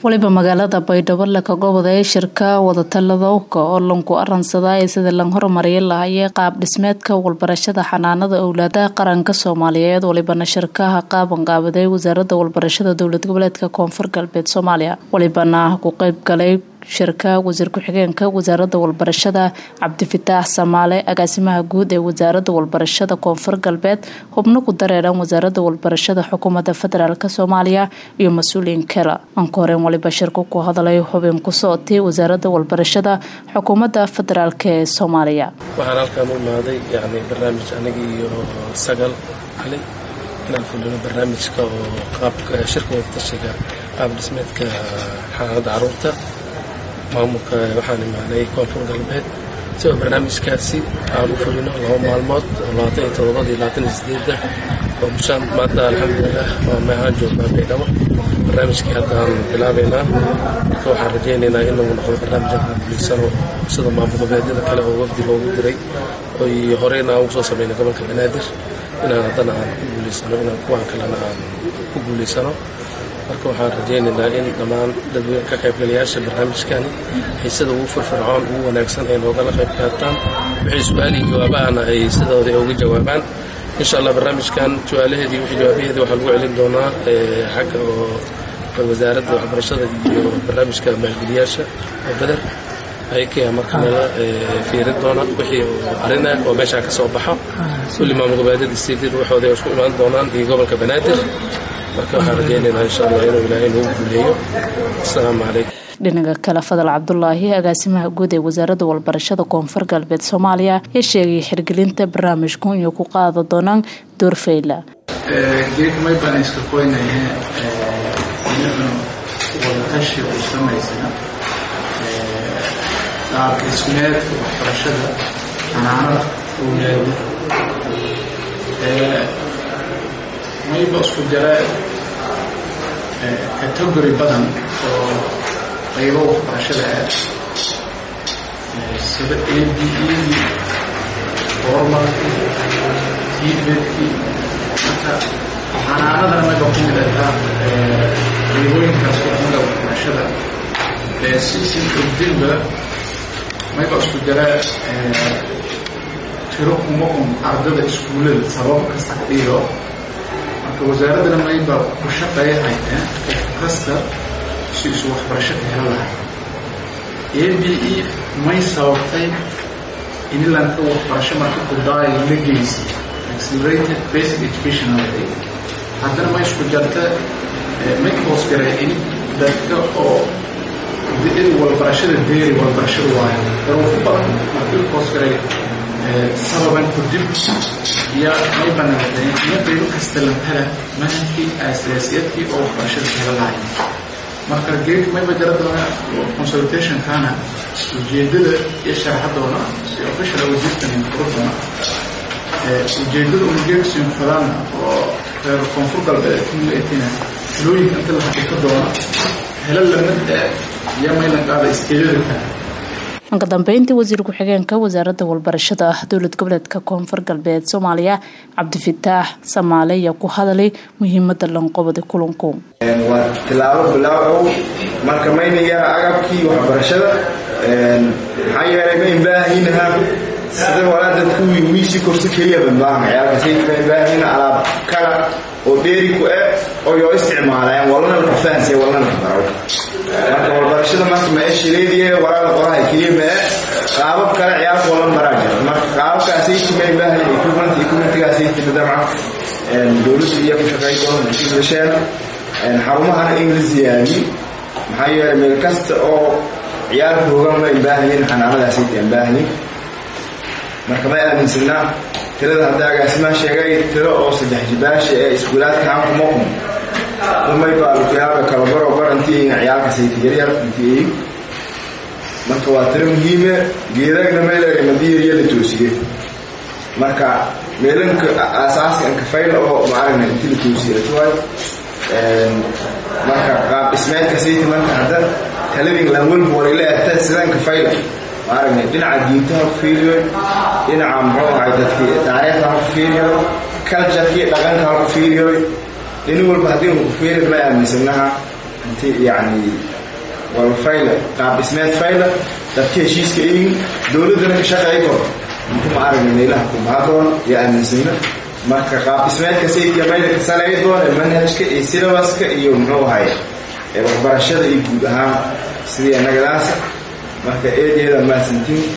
waliba magaalada baydhabo laka goboday shirka wadatalladowka oo lanku aransadaa ee sida lan horumariya lahayay qaab dhismeedka walbarashada xanaanada owlaadaha qaranka soomaaliyeed walibana shirkaha qaabanqaabaday wasaaradda walbarashada dowlad goboleedka koonfur galbeed soomaaliya walibana ku qeyb galay shirka wasiir ku-xigeenka wasaaradda walbarashada cabdifitaax samaale agaasimaha guud ee wasaaradda walbarashada koonfur galbeed xubno ku dareeran wasaaradda walbarashada xukuumadda federaalk soomaaliya iyo mas-uuliyiin kale anka horeen waliba shirku ku hadlay xubin ku socotay wasaaradda walbarashada xukuumadda federaalk ee soomaaliya waxaan halkaan u imaaday yani barnaamij aniga iyo sagal cali inaan fulino barnaamijka oo qaabka shirka wadatashiga qaab dhismeedka xanaanada caruurta maamulka waxaan imaaday koonfur galbeed si oo barnaamijkaasi aan u fulino laba maalmood oo labaatan iyo todobada iyo labaatan iyo sideedda oo bishaan maanta alxamdulilah waa meehaan joognaa baydhabo barnaamijkii haddaan bilaabaynaa marka waxaan rajaynaynaa in lagu noqdo barnaamij aan guulaysano sida maamul goboleedyada kale oo wafdi loogu diray oy horeyna aan ugu soo sameynay gobolka banaadir inaan haddana aan ku guulaysano inaan kuwaan kalena aan ku guulaysano marka waxaan rajaynaynaa in dhammaan dadweyne ka qaybgalayaasha barnaamijkani ay sida ugu firfircoon ugu wanaagsan ay noogala qayb qaataan wixii su-aalihii jawaabahana ay sidooda uga jawaabaan insha allah barnaamijkan su-aalaheedii wixii jawaabaheedii waxaa lagu celin doonaa xagga oo wasaaradda waxbarashada iyo barnaamijka maalgeliyaasha oo beder ayakaya marka nala fiirin doona wixii arina oo meeshaa ka soo baxo kulli maamul goboleedyada siidid waxooda isku imaan doonaan iyo gobolka banaadir marka waxaan rajaynaynaa insha allah inuu ilaahay nagu guuleeyo asalaamu calaykum dhinaca kale fadal cabdulaahi agaasimaha guud ee wasaaradda walbarashada koonfur galbeed soomaaliya ayaa sheegay xirgelinta barnaamijku inay ku qaada doonaan doorfeyla geedmay baan iska qoynaye inaguna wadatashi u samaysana qaab dhismeedka waxbarashada xanaanada owlaada mayba isku jara category badan oo qaybo waxbarashada ah sida a b e formalkii tibedkii marka xanaanadana mayba ku mid ataa qaybooyinkaas wadamada waxbarashada si ogdinba mayba isku jara tiro kuma un ardada iskuullada sabab kasta ka dhigo marka wasaaradana mayba ku shaqeeyahay qof kasta si isu waxbarasho ka helo lahay a b e may sababtay inilanka waxbarasho marka kudaayo la geysa accelerated basic education alay haddana may isku jarta may hoos garay in dadka oo in walbarashada deeri walbarashada waayo daruufo badan markii hoos garay sababan kudib iyo may banaadeen iyo qaybo kasta lantala manhajkii asaasiyadkii oo waxbarashada ka helo lahay marka geedka mayba jara doona consultationkana ujeedada iyo sharaxadoona si official wasiirkan furo doona ujeedada un geedka sinfadaana oo reer koonfur galbeed kumleetina talooyinka inta la xaqiiqo doona helo lamid iyo maylan qaada iskeedada kale ka dambeyntii wasiir ku-xigeenka wasaaradda walbarashada dowlad goboleedka koonfur galbeed soomaaliya cabdifitaax samaale ayaa ku hadalay muhiimada lanqobada kulanku waa tilaabo bilaabow marka maynayaan agabkii waxbarashada maxaa yeelay ma imbaahaynha sida walaada kuwii wiisii korsi keliya banbaahan ciyaalkasayma imbaahayn alaab kala oo dheeri ku eh oo yoo isticmaalayaan walana la fahansiya walana la baro marka walbarashada marka maeshileediye walaada qoraha keliya mee qaabab kale ciyaalka walan baraa jira marka qaababkaasaytima imbaahayn equipment equipmentgaasaytima dabcan dowladda iyo ku shaqeyn doona dasheen xarumahana in la ziyaadiyo maxaa yeelay meel kasta oo ciyaalka hoogan ma imbaahayin xanaanadaasayta imbaahayin marka may aaminsanaa tirada hadda agaasimaa sheegay tiro oo saddex jibaasha ee iskuulaadka hankumakum umay baalukuyaaba kalabaro barantiina ciyaalkasayta yaryar intiyi marka waa tiro muhiime geedagna meelere madiyariya la toosiye marka meelanka aasaaska ankafayla oo maaragna inti la toosiye tuway marka qaab dhismeedka sayta marka hadda taladin lanwalba warila ahta sidanka fayla maaragna dhinaca diinta ha ku fiiriyo dhinaca muxuu ahay dadki taariikhda ha ku fiiriyo cultureki dhaqanka ha ku fiiriyo nin walba haddii uu ku fiiri ma aaminsanaha inti yacni wal fayla qaab dhismeed fayla dadka heshiiska eegin dowladdana ka shaqeey kor inkuma aragna meelaha kumaadoon iyo aaminsana marka qaab dhismeedka sayidka mayda ka salay doona manhajka iyo silabaska iyo muxuu ahay waxbarashada iyo guud ahaan sidii annagadaas marka eedeeda maasantiin